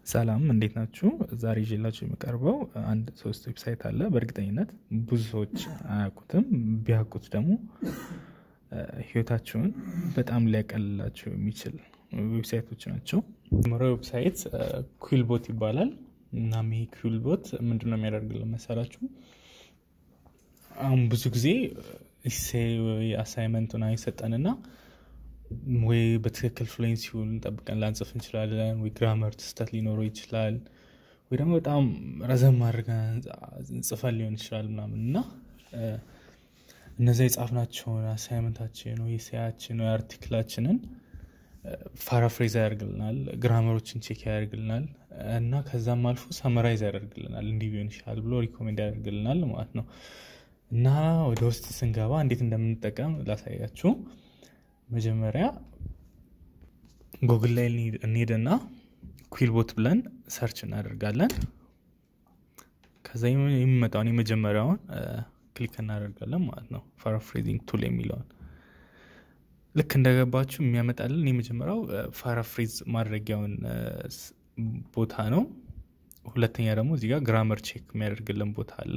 ሰላም እንዴት ናችሁ? ዛሬ ይዤላችሁ የሚቀርበው አንድ ሶስት ዌብሳይት አለ። በእርግጠኝነት ብዙ ሰዎች አያውቁትም። ቢያውቁት ደግሞ ህይወታቸውን በጣም ሊያቀልላቸው የሚችል ዌብሳይቶች ናቸው። መጀመሪያው ዌብሳይት ኩዊልቦት ይባላል። እናም ይሄ ኩዊልቦት ምንድነው የሚያደርግልን መሰላችሁ? አሁን ብዙ ጊዜ ኢሴይ ወይ አሳይመንቱን አይሰጠንና ወይ በትክክል ፍሉዌንሲውን ጠብቀን ላንጽፍ እንችላለን፣ ወይ ግራመር ስህተት ሊኖረው ይችላል፣ ወይ ደግሞ በጣም ረዘም አድርገን ጽፈን ሊሆን ይችላል ምናምን እና እነዚያ የጻፍናቸውን አሳይመንታችን ወይ ኢሴያችን ወይ አርቲክላችንን ፓራፍሬዝ ያደርግልናል፣ ግራመሮችን ቼክ ያደርግልናል እና ከዛም አልፎ ሰመራይዝ ያደርግልናል። እንዲህ ቢሆን ይሻላል ብሎ ሪኮሜንድ ያደርግልናል ማለት ነው። እና ወደ ውስጥ ስንገባ እንዴት እንደምንጠቀም ላሳያችሁ። መጀመሪያ ጉግል ላይ እንሄድና ኩዊልቦት ብለን ሰርች እናደርጋለን። ከዛ የሚመጣውን የመጀመሪያውን ክሊክ እናደርጋለን ማለት ነው። ፓራፍሬዚንግ ቱል የሚለውን ልክ እንደገባችሁ የሚያመጣልን የመጀመሪያው ፓራፍሬዝ ማድረጊያውን ቦታ ነው። ሁለተኛ ደግሞ እዚህ ጋር ግራመር ቼክ የሚያደርግልን ቦታ አለ።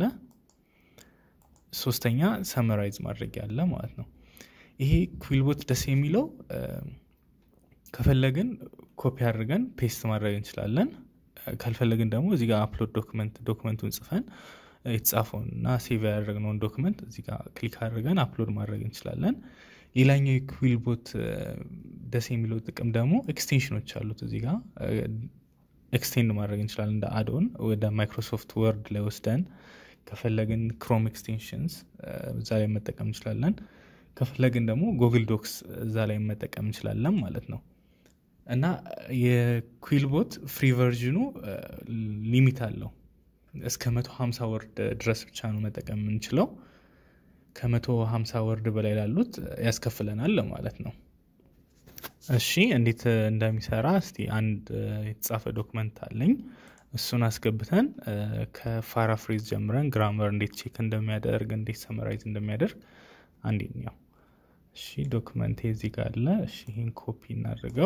ሶስተኛ ሰመራይዝ ማድረጊያ አለ ማለት ነው። ይሄ ኩዊልቦት ደስ የሚለው ከፈለግን ኮፒ አድርገን ፔስት ማድረግ እንችላለን። ካልፈለግን ደግሞ እዚህ ጋር አፕሎድ ዶክመንት ዶክመንቱን ጽፈን የተጻፈውን እና ሴቭ ያደረግነውን ዶክመንት እዚህ ጋር ክሊክ አድርገን አፕሎድ ማድረግ እንችላለን። ሌላኛው የኩዊልቦት ደስ የሚለው ጥቅም ደግሞ ኤክስቴንሽኖች አሉት። እዚህ ጋር ኤክስቴንድ ማድረግ እንችላለን እንደ አድኦን ወደ ማይክሮሶፍት ወርድ ላይ ወስደን ከፈለግን ክሮም ኤክስቴንሽንስ እዛ ላይ መጠቀም እንችላለን። ከፈለግን ደግሞ ጉግል ዶክስ እዛ ላይ መጠቀም እንችላለን ማለት ነው። እና የኩዊልቦት ፍሪ ቨርዥኑ ሊሚት አለው። እስከ መቶ ሀምሳ ወርድ ድረስ ብቻ ነው መጠቀም የምንችለው። ከመቶ ሀምሳ ወርድ በላይ ላሉት ያስከፍለናል ማለት ነው። እሺ እንዴት እንደሚሰራ እስቲ አንድ የተጻፈ ዶክመንት አለኝ። እሱን አስገብተን ከፓራፍሬዝ ጀምረን ግራመር እንዴት ቼክ እንደሚያደርግ እንዴት ሰመራይዝ እንደሚያደርግ አንዴ ያው እሺ ዶክመንቴ እዚህ ጋር አለ። እሺ ይህን ኮፒ እናድርገው።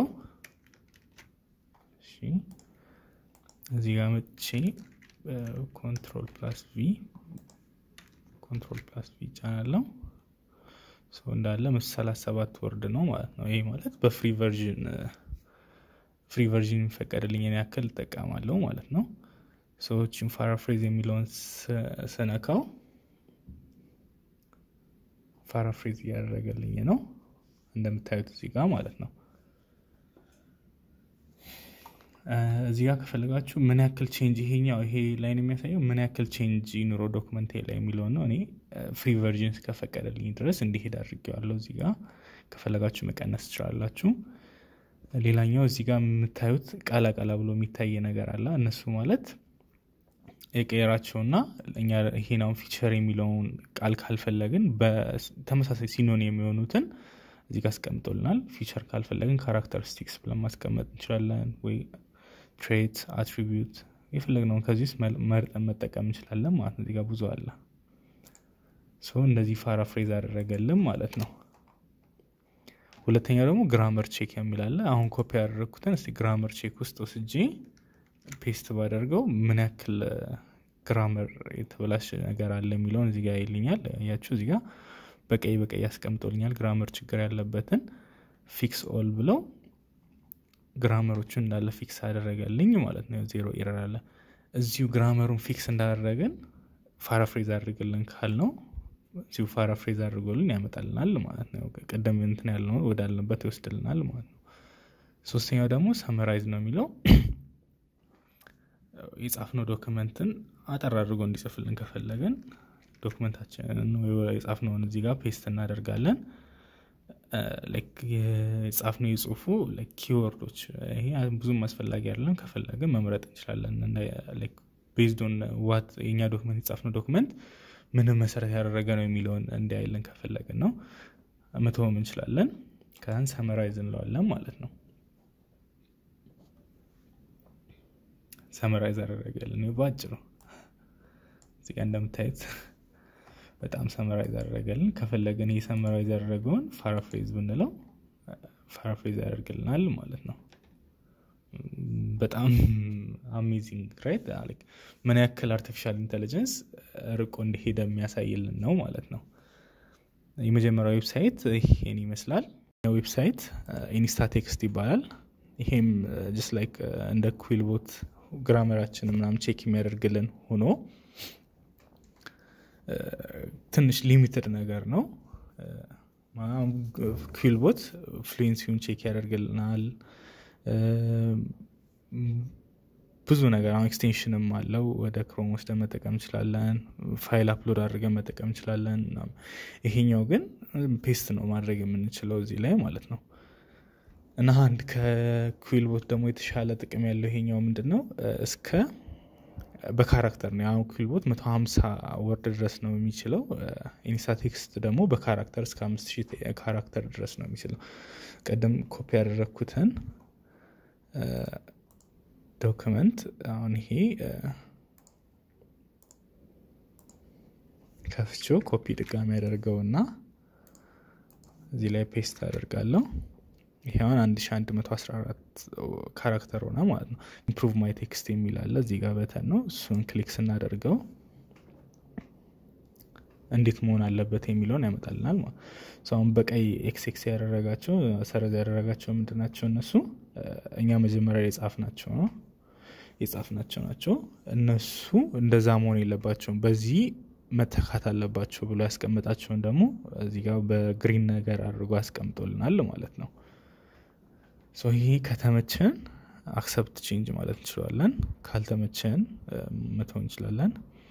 እሺ እዚህ ጋር መቼ ኮንትሮል ፕላስ ቪ ኮንትሮል ፕላስ ቪ ጫናለው። ሰው እንዳለ ሰላሳ ሰባት ወርድ ነው ማለት ነው። ይሄ ማለት በፍሪ ቨርዥን ፍሪ ቨርዥን የሚፈቀድልኝን ያክል እጠቀማለሁ ማለት ነው። ሰዎችን ፓራፍሬዝ የሚለውን ስነካው ፓራፍሬዝ እያደረገልኝ ነው እንደምታዩት እዚህ ጋር ማለት ነው። እዚህ ጋር ከፈለጋችሁ ምን ያክል ቼንጅ ይሄኛው ይሄ ላይን የሚያሳየው ምን ያክል ቼንጅ ኑሮ ዶክመንቴ ላይ የሚለውን ነው። እኔ ፍሪ ቨርዥን እስከፈቀደልኝ ድረስ እንዲሄድ አድርጌዋለሁ። እዚህ ጋር ከፈለጋችሁ መቀነስ ትችላላችሁ። ሌላኛው እዚህ ጋር የምታዩት ቃላ ቃላ ብሎ የሚታይ ነገር አለ። እነሱ ማለት የቀየራቸውና እኛ ይሄናውን ፊቸር የሚለውን ቃል ካልፈለግን በተመሳሳይ ሲኖን የሚሆኑትን እዚህ ጋር አስቀምጦልናል። ፊቸር ካልፈለግን ካራክተሪስቲክስ ብለን ማስቀመጥ እንችላለን፣ ወይ ትሬት፣ አትሪቢዩት የፈለግነውን ከዚህ ውስጥ መርጠን መጠቀም እንችላለን ማለት ነው። እዚህ ጋር ብዙ አለ። ሰው እንደዚህ ፓራፍሬዝ አደረገልን ማለት ነው። ሁለተኛው ደግሞ ግራመር ቼክ የሚል አለ። አሁን ኮፒ ያደረግኩትን እስቲ ግራመር ቼክ ውስጥ ወስጄ ፔስት ባደርገው ምን ያክል ግራመር የተበላሸ ነገር አለ የሚለውን እዚጋ ይልኛል። ያችሁ እዚጋ በቀይ በቀይ ያስቀምጦልኛል ግራመር ችግር ያለበትን ፊክስ ኦል ብለው ግራመሮቹን እንዳለ ፊክስ አደረገልኝ ማለት ነው። ዜሮ ኤረር አለ። እዚሁ ግራመሩን ፊክስ እንዳደረግን ፓራፍሬዝ አድርግልን ካል ነው እዚሁ ፓራፍሬዝ አድርጎልን ያመጣልናል ማለት ነው። ቀደም እንትን ያልነው ወዳልንበት ይወስድልናል ማለት ነው። ሶስተኛው ደግሞ ሰመራይዝ ነው የሚለው የጻፍነው ዶክመንትን አጠር አድርጎ እንዲጽፍልን ከፈለግን ዶክመንታችንን የጻፍነውን እዚህ ጋር ፔስት እናደርጋለን። የጻፍነው የጽሁፉ ኪወርዶች ይሄ ብዙም አስፈላጊ አይደለም። ከፈለግን መምረጥ እንችላለን። ቤዝዶን ዋት የኛ ዶክመንት የጻፍነው ዶክመንት ምንም መሰረት ያደረገ ነው የሚለውን እንዲያይልን ከፈለግን ነው መተውም እንችላለን። ከዛን ሰመራይዝ እንለዋለን ማለት ነው። ሰመራይዝ አደረገልን በአጭሩ እዚህ ጋ እንደምታዩት በጣም ሰመራይዝ አደረገልን። ከፈለግን ይህ ሰመራይዝ ያደረገውን ፓራፍሬዝ ብንለው ፓራፍሬዝ ያደርግልናል ማለት ነው። በጣም አሜዚንግ ራይት ምን ያክል አርቲፊሻል ኢንቴሊጀንስ ርቆ እንደሄደ የሚያሳይልን ነው ማለት ነው። የመጀመሪያው ዌብሳይት ይሄን ይመስላል። ዌብሳይት ኢንስታ ቴክስት ይባላል። ይሄም ጀስት ላይክ እንደ ኩዊልቦት ግራመራችን ምናምን ቼክ የሚያደርግልን ሆኖ ትንሽ ሊሚትድ ነገር ነው። ኩዊልቦት ፍሉንሲውን ቼክ ያደርግልናል። ብዙ ነገር አሁን ኤክስቴንሽንም አለው። ወደ ክሮም ወስደን መጠቀም እንችላለን። ፋይል አፕሎድ አድርገን መጠቀም እንችላለን። ይሄኛው ግን ፔስት ነው ማድረግ የምንችለው እዚህ ላይ ማለት ነው። እና አንድ ከኩዊልቦት ደግሞ የተሻለ ጥቅም ያለው ይሄኛው ምንድን ነው እስከ በካራክተር ነው። አሁን ኩዊልቦት መቶ ሀምሳ ወርድ ድረስ ነው የሚችለው። ኢንስታ ቴክስት ደግሞ በካራክተር እስከ አምስት ሺህ ካራክተር ድረስ ነው የሚችለው። ቀደም ኮፒ ያደረግኩትን ዶክመንት አሁን ይሄ ከፍቼው ኮፒ ድጋሚ ያደርገውና እዚህ ላይ ፔስት አደርጋለሁ። ይሄ አሁን 1114 ካራክተር ሆነ ማለት ነው። ኢምፕሩቭ ማይ ቴክስት የሚል አለ እዚህ ጋር በተን ነው። እሱን ክሊክ ስናደርገው እንዴት መሆን አለበት የሚለውን ያመጣልናል ማለት አሁን በቀይ ኤክስ ኤክስ ያደረጋቸው ሰረዝ ያደረጋቸው ምንድን ናቸው? እነሱ እኛ መጀመሪያ የጻፍናቸው ነው የጻፍናቸው ናቸው። እነሱ እንደዛ መሆን የለባቸውም በዚህ መተካት አለባቸው ብሎ ያስቀምጣቸውን ደግሞ እዚህ ጋር በግሪን ነገር አድርጎ ያስቀምጦልናል ማለት ነው። ይሄ ከተመቸን አክሰፕት ቼንጅ ማለት እንችላለን። ካልተመቸን መተው እንችላለን።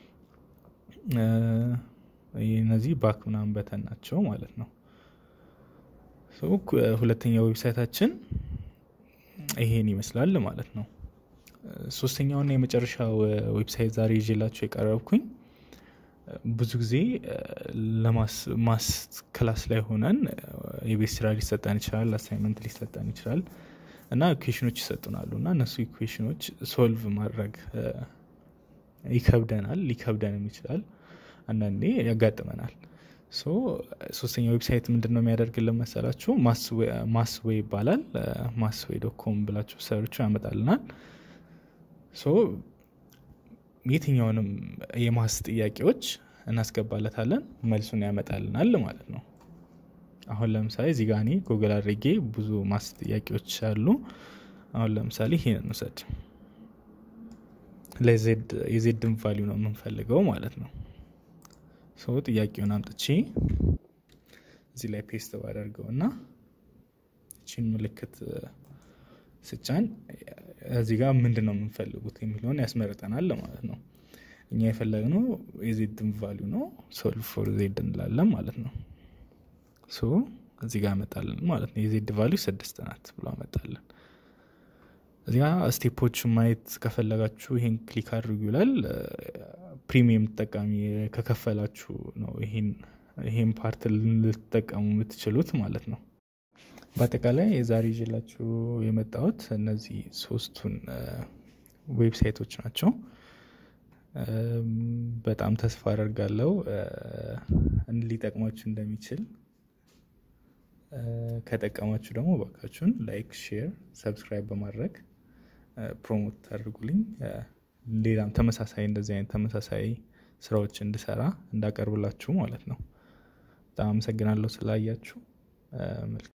እነዚህ ባክ ምናምን በተን ናቸው ማለት ነው። ሁለተኛው ዌብሳይታችን ይሄን ይመስላል ማለት ነው። ሶስተኛውና የመጨረሻው ዌብሳይት ዛሬ ይዤላቸው የቀረብኩኝ ብዙ ጊዜ ለማስ ክላስ ላይ ሆነን የቤት ስራ ሊሰጠን ይችላል፣ አሳይመንት ሊሰጠን ይችላል እና ኢኩዌሽኖች ይሰጡናሉ እና እነሱ ኢኩዌሽኖች ሶልቭ ማድረግ ይከብደናል፣ ሊከብደንም ይችላል፣ አንዳንዴ ያጋጥመናል። ሶስተኛ ዌብሳይት ምንድን ነው የሚያደርግልን መሰላችሁ? ማስዌይ ይባላል። ማስዌይ ዶኮም ብላችሁ ሰርቹ ያመጣልናል። የትኛውንም የማስ ጥያቄዎች እናስገባለታለን መልሱን ያመጣልናል ማለት ነው። አሁን ለምሳሌ እዚህ ጋ እኔ ጉግል አድርጌ ብዙ ማስ ጥያቄዎች አሉ። አሁን ለምሳሌ ይሄን እንውሰድ። ለዜድ የዜድን ቫሊዩ ነው የምንፈልገው ማለት ነው። ሰው ጥያቄውን አምጥቼ እዚህ ላይ ፔስት ባደርገው እና እቺን ምልክት ስጫን እዚህ ጋር ምንድን ነው የምንፈልጉት የሚለውን ያስመርጠናል ማለት ነው። እኛ የፈለግነው የዜድን ቫሊዩ ነው። ሶልቭ ፎር ዜድ እንላለን ማለት ነው። ሶ እዚህ ጋር ያመጣልን ማለት ነው። የዜድ ቫሊዩ ስድስት ናት ብሎ አመጣልን። እዚህ ጋ ስቴፖች ማየት ከፈለጋችሁ ይሄን ክሊክ አድርጉ ይላል። ፕሪሚየም ተጠቃሚ ከከፈላችሁ ነው ይሄን ፓርት ልትጠቀሙ የምትችሉት ማለት ነው። በአጠቃላይ የዛሬ ይዤላችሁ የመጣሁት እነዚህ ሶስቱን ዌብሳይቶች ናቸው። በጣም ተስፋ አደርጋለሁ ሊጠቅማችሁ እንደሚችል። ከጠቀማችሁ ደግሞ ባካችሁን ላይክ፣ ሼር፣ ሰብስክራይብ በማድረግ ፕሮሞት አድርጉልኝ። ሌላም ተመሳሳይ እንደዚህ አይነት ተመሳሳይ ስራዎች እንድሰራ እንዳቀርብላችሁ ማለት ነው። በጣም አመሰግናለሁ ስላያችሁ።